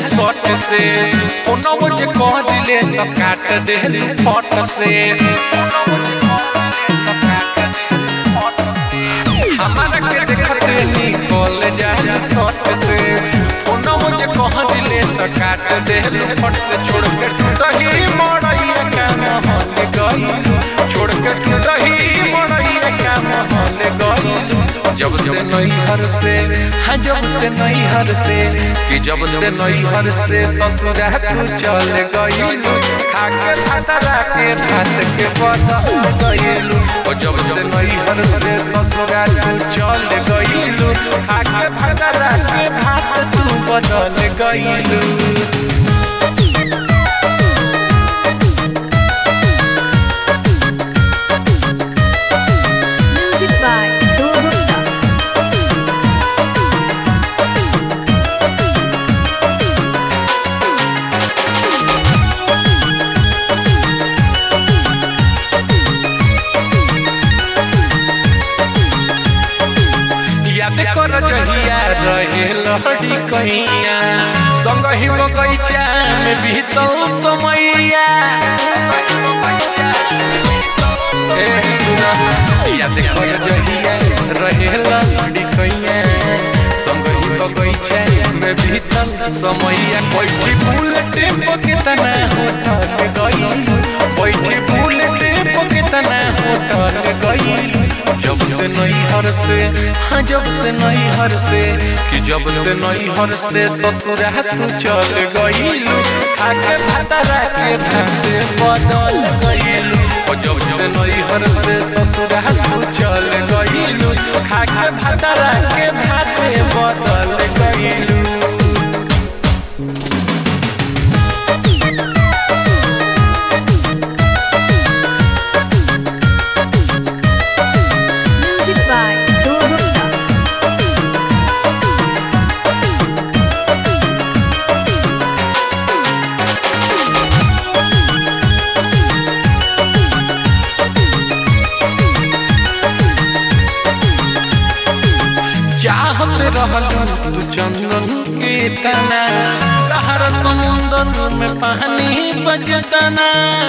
सट से कोनो मुझे कह दिले तो काट दे फट से हमारा के देखते निकल जाए सट से कोनो मुझे कह दिले तो काट दे फट से छोड़ के टूटही मड़ैया का महल गई छोड़ के टूटही मड़ैया का महल गई जब से नैहर से हाँ जब से नैहर से कि जब से नैहर से ससुरा तू चल गईलू खा के भातरा के भात के बदल गईलू और जब से नैहर से ससुरा तू चल गईलू खा के भातरा के भात तू बदल गईलू Music by Do Gupta. याद कर जहिया रहे लहड़ी कहिया संग ही बगैचा में बीतल समैया ए सुना याद कर जहिया रहे लहड़ी कहिया संग ही बगैचा में बीतल समैया बैठी फूल टेम्पो कितना होटल गई बैठी फूल टेम्पो कितना होटल गई जब से नैहर से हाँ जब से नैहर से कि जब से नैहर से ससुरा तू चल गईलू खाके भातरा के भाते बदल गईलू और जब से नैहर से ससुरा तू चल गईलू खाके भातरा के भाते बदल गईलू Music by Do Gupta. चाहत रहल तू चंदन के तना कहर समुंदर में पानी बजतना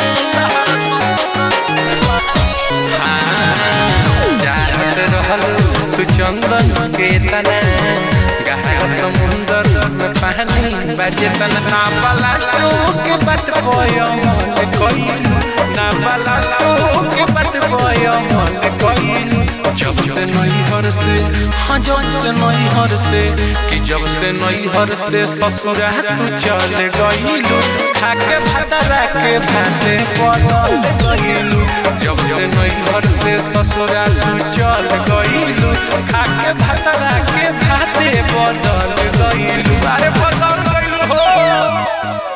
हाँ, चाहत रहल तू चंदन के तना गहर समुंदर में पानी बजतना ना बलास्टो के बात बोयो मन कोइलू ना बलास्टो के बात बोयो मन कोइलू जब से नैहर से हाँ जब से नैहर से कि जब से नैहर से ससुरा तू चल गईलू खाके भातरा के भाते बदल गईलू जब से नैहर से ससुरा तू चल गईलू खाके भातरा के भाते बदल गईलू अरे बदल गईलू हो